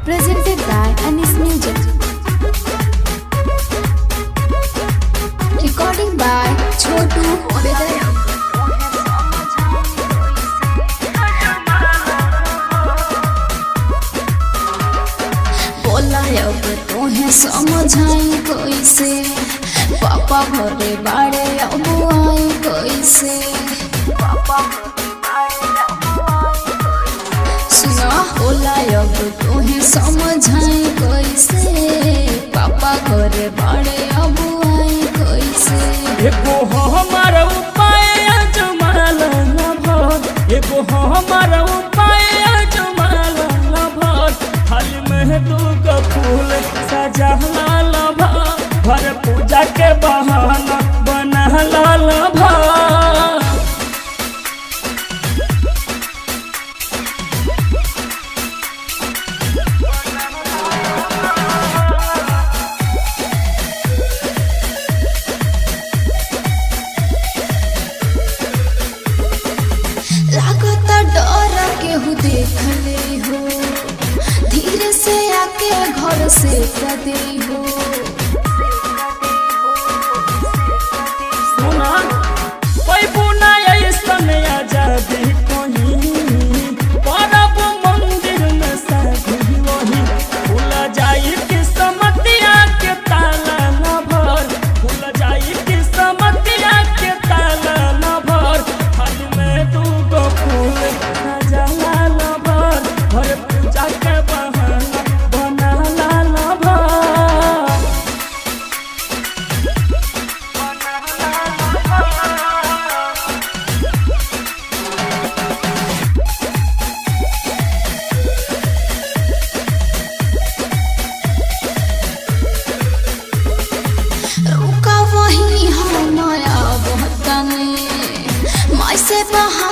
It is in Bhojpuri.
Presented by Anis Music. Recording by Chotu Vedaya. बोला अब तोहे समझाई कैसे पापा घरे बाड़े अब आई कैसे सुना बोला अब तोहे समझाई कैसे पापा घरे बाड़े अब आई कैसे एगो हमार उपाय जमाल न भर एगो हमार उपाय जमाल न भर थाल में दूगो फूल सजला ल भर पूजा के बहाना बनला ल भर लागत डर केहू देख ले हो धीरे से आके घर से कदे हो सुना कोई बुना ऐसन आजादी कहीं परब मंदिर में साधी वही भूल जाई कि समतिया के ताला न भर भूल जाई कि समतिया के ताला न भर फल में दूगो फूल सजला न भर भर पूजा के बहाना बनाला न भर रुका वही हमारा बहतने माई से बहा